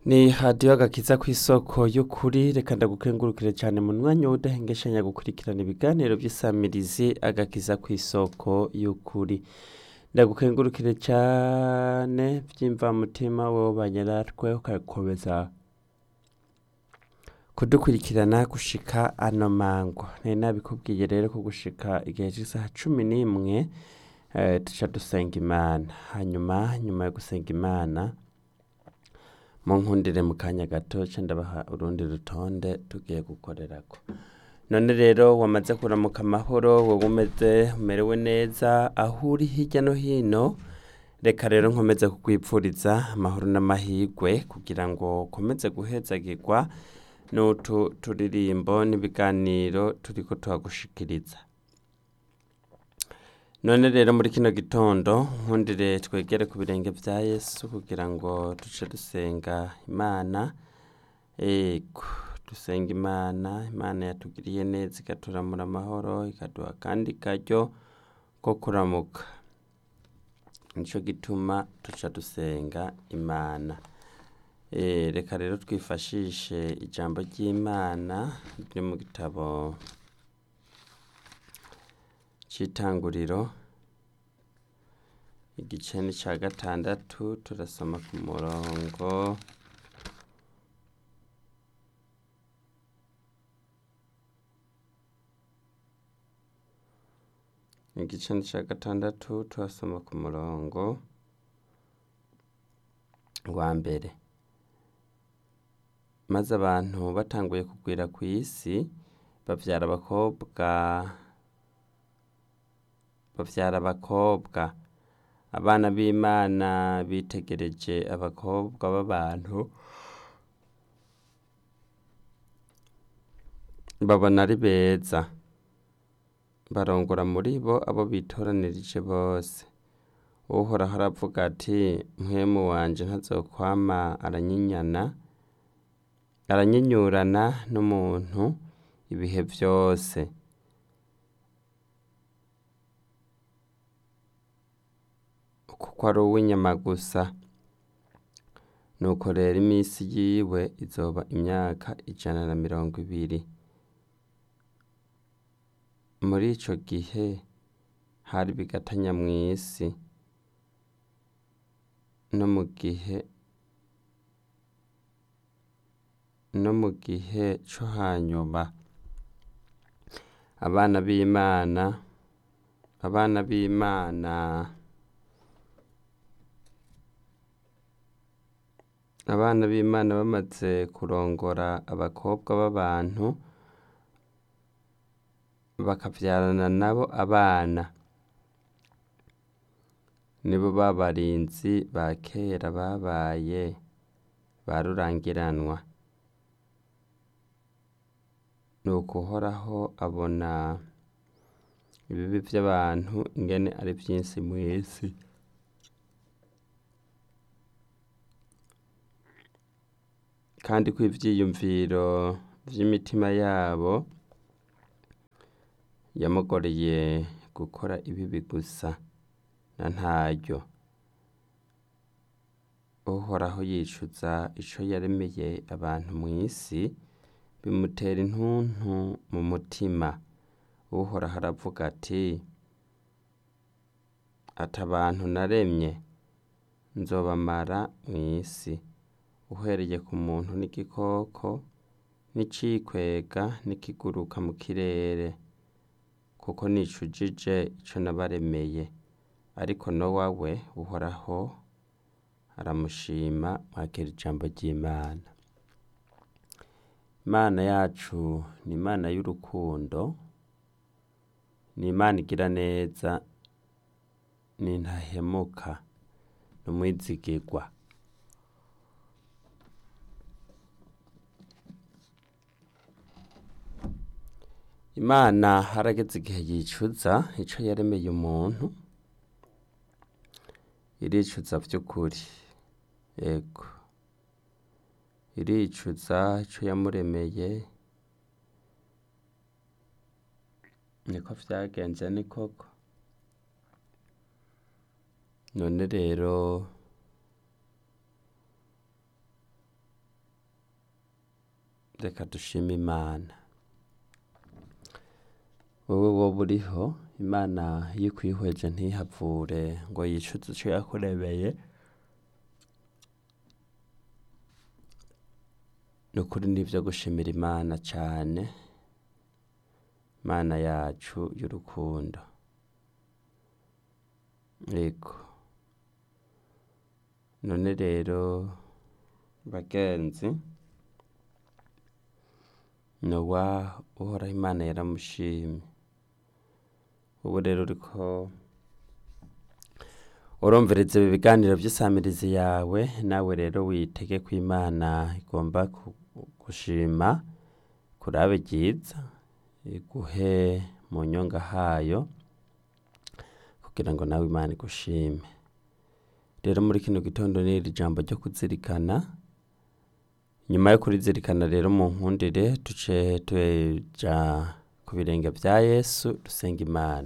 ni hadiyo agakiza ku isoko y'ukuri reka ndagukengurukire cyane mu mwanya w'udahengeshanya gukurikirana ibiganiro by'isamirizi agakiza ku isoko y'ukuri ndagukengurukire cyane by'imvamutima wowe banyaratwe ukakomeza kudukurikirana gushika ano mango nari nabikubwiye rero ko gushika igihe cy'isaha cumi n'imwe eh, tuca dusenga imana hanyuma nyuma yo gusenga imana mu nkundire mu kanya gato ca ndabaha urundi rutonde tugiye gukorerako none rero wamaze kuramuka amahoro wowe umeze umerewe neza aho uri hirya no hino reka rero nkomeze kukwipfuriza amahoro n'amahirwe kugira ngo ukomeze guhezagirwa n'utu turirimbo n'ibiganiro turiko tuhagushikiriza none rero muri kino gitondo nkundire twegere ku birenge vya yesu kugira ngo duce dusenga imana ego dusenga imana imana yatugiriye neza ikaturamura amahoro ikaduha kandi karyo ko kuramuka nico gituma tuca dusenga imana Eh, reka rero twifashishe ijambo ry'imana riri mu gitabo c'itanguriro igice ni ca gatandatu turasoma ku murongo igice ni ca gatandatu turasoma ku murongo wa mbere maze abantu batanguye kugwira ku isi bavyara abakobwa bavyara abakobwa abana b'imana bitegereje abakobwa b'abantu babona ari beza barongora muri bo abo bitoranirije bose uhoraho aravuga ati mpwemu wanje ntazokwama aranyinyana aranyinyurana n'umuntu ibihe vyose kuko ari uw'inyama gusa nuko rero iminsi yiwe izoba imyaka ijana na mirongo ibiri muri ico gihe hari bigatanya mw'isi no mu gihe no mu gihe co hanyuma abana b'imana abana b'imana abana b'imana bamaze kurongora abakobwa b'abantu bakavyarana nabo abana nibo babarinzi ba kera babaye ba rurangiranwa nuko uhoraho abona ibibi vy'abantu ingene ari vyinshi mw'isi kandi ko ivyiyumviro vy'imitima yabo yamugoreye gukora ibibi gusa na ntaryo uhoraho yicuza ico yaremeye abantu mw'isi bimutera intuntu mu mutima uhoraho aravuga ati ati abantu naremye nzobamara mw'isi uhereye ku muntu n'igikoko n'icikwega n'ikiguruka mu kirere kuko nicujije ico nabaremeye ariko nowa we uhoraho aramushima mwakira ijambo ry'imana imana yacu ni imana y'urukundo ni imana igira neza ni ntahemuka ni umwizigirwa imana harageze igihe yicuza ico yaremeye umuntu iricuza vy'ukuri ego iricuza ico yamuremeye niko vyagenze ni koko none rero reka dushime imana wowe wowe uriho imana iyo ikwihweje ntihavure ngo yicuze icyo yakurebeye ni ukuri n'ibyo gushimira imana cyane imana yacu y'urukundo yego none rero bagenzi nowa uhoraho imana yaramushimye ubu rero uriko urumviriza ibi biganiro by'isamirizi yawe nawe rero witege ko imana igomba ku- gushima kurabe ryiza iguhe mu nyonga hayo kugira ngo nawe imana igushime rero muri kino gitondo ni iri jambo ryo kuzirikana nyuma yo kurizirikana rero mu nkundire duce tuja ku birenge bya yesu dusenga imana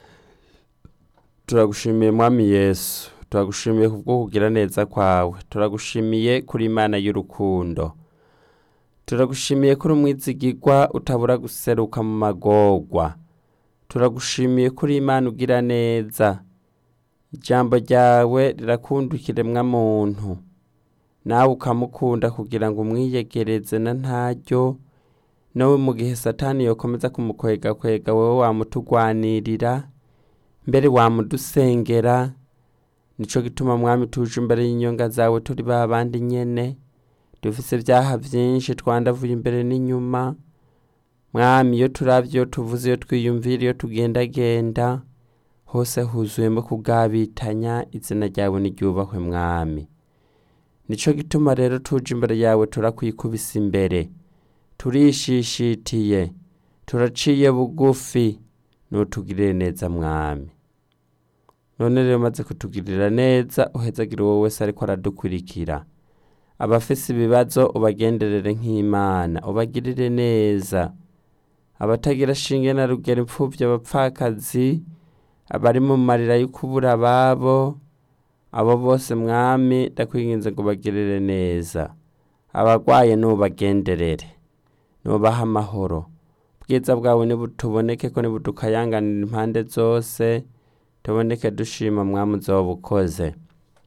turagushimiye mwami yesu turagushimiye kubwo kugira neza kwawe turagushimiye kuri imana y'urukundo turagushimiye kuri umwizigirwa utabura guseruka mu magorwa turagushimiye kuri imana ugira neza ijambo ryawe rirakunda ikiremwa muntu nawe ukamukunda kugira ngo umwiyegereze na ntaryo nawe mu gihe satani yokomeza kumukwega kwega wowe wamutugwanirira mbere wamudusengera nico gituma mwami tuje imbere y'inyonga zawe turi ba bandi nyene dufise ibyaha byinshi twandavuye imbere n'inyuma mwami iyo turavye iyo tuvuze iyo twiyumvira iyo tugendagenda hose huzuyemo kugabitanya izina ryawe niryubahwe mwami nico gituma rero tuje imbere yawe turakwikubisa imbere turishishitiye turaciye bugufi nutugirire neza mwami none rero maze kutugirira neza uhezagire uwo wese ariko aradukurikira abafise ibibazo ubagenderere nk'imana ubagirire neza abatagira shinge na rugero imfuvyi abapfakazi abari mu marira yo kubura ababo abo bose mwami ndakwinginze ngo bagirire neza abagwaye nubagenderere nubaha amahoro ubwiza bwawe nibutuboneke ko nibutukayanganira impande zose tuboneke dushima mwami uzoba ukoze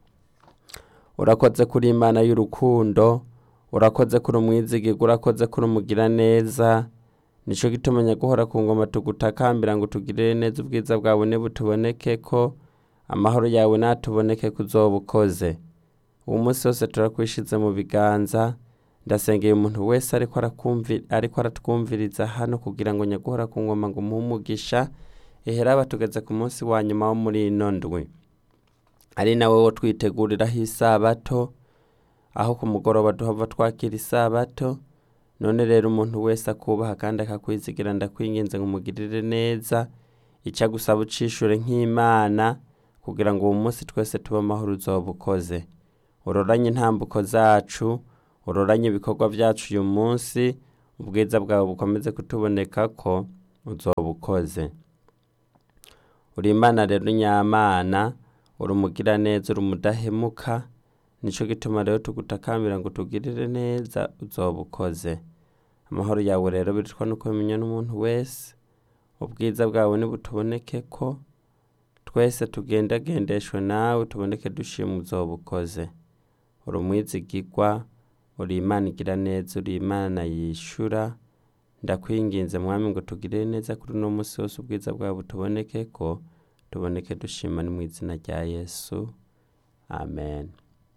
urakoze kuri imana y'urukundo urakoze kuri umwizigirwa urakoze kuri umugira neza nico gituma nyaguhora ku ngoma tugutakambira ngo tugirire neza ubwiza bwawe nibutuboneke ko amahoro yawe natuboneke ko uzoba ukoze uwo munsi wose turakwishize mu biganza ndasengeye umuntu wese ariko arakumvi- ariko aratwumviriza hano kugira ngo nyaguhora ku ngoma ngo umuhe umugisha eheraba tugeze ku munsi wa nyuma wo muri ino ndwi ari nawe wo twiteguriraho isabato aho ku mugoroba duhava twakira isabato none rero umuntu wese akubaha kandi akakwizigira ndakwinginze ngo umugirire neza icyo agusaba ucishure nk'imana kugira ngo uwo munsi twese tube amahoro uzoba ukoze uroranye intambuko zacu uroranye ibikorwa byacu uyu munsi ubwiza bwawe bukomeze kutuboneka ko uzoba ukoze uri imana rero nyamana uri umugiraneza uri umudahemuka nico gituma rero tugutakambira ngo tugirire neza uzoba ukoze amahoro yawe rero biritwa nuko bimenya n'umuntu wese ubwiza bwawe nibutuboneke ko twese tugendagendeshwe nawe tuboneke dushima uzoba ukoze uri umwizigirwa uri imana igira neza uri imana yishura ndakwinginze mwami ngo tugirire neza kuri uno munsi wose ubwiza bwawe butuboneke ko tuboneke dushima ni mu izina rya yesu amen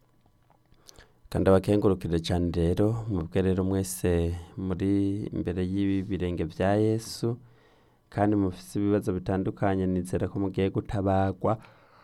kandi abakengurukire cyane rero mubwe rero mwese muri imbere y'ibi birenge bya yesu kandi mufise ibibazo bitandukanye nizera ko mugiye gutabagwa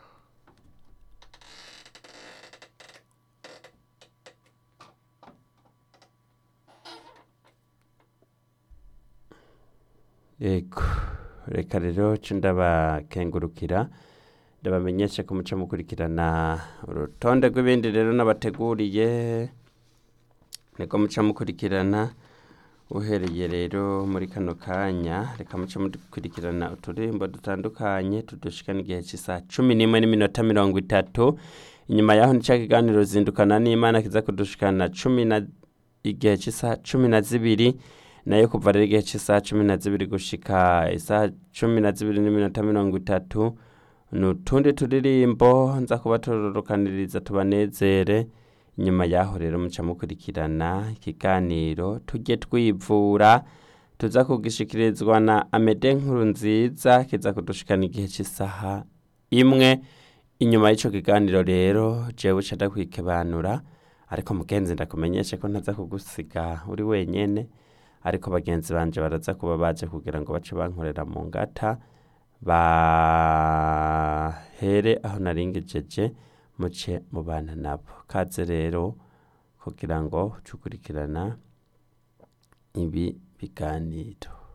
yego reka rero ce ndabakengurukira ndabamenyeshe ko muca mukurikirana urutonde rw'ibindi rero nabateguriye niko muca mukurikirana uhereye rero muri kano kanya reka muce mukurikirana uturirimbo dutandukanye tudushikana igihe cy'isaha cumi n'imwe n'iminota mirongo itatu inyuma yaho nica kiganiro zindukana n'imana kiza kudushikana cumi na igihe cy'isaha cumi na zibiri nayo kuva rero igihe cy'isaha cumi na zibiri gushika isaha cumi na zibiri n'iminota mirongo itatu ni utundi turirimbo nza kuba tururukaniriza tubanezere inyuma yaho rero muca mukurikirana ikiganiro tujye twivura tuza kugishikirizwa na amede nkuru nziza kiza kudushikana igihe cy'isaha imwe inyuma y'icyo kiganiro rero jewe uca ndakwikibanura ariko mugenzi ndakumenyeshe ko ntaza kugusiga uri wenyene ariko bagenzi banje baraza kuba baje kugira ngo bace bankorera mu ngata bahere aho naringejeje muce mubana nabo kaze rero kugira ngo uce ukurikirana ibi biganiro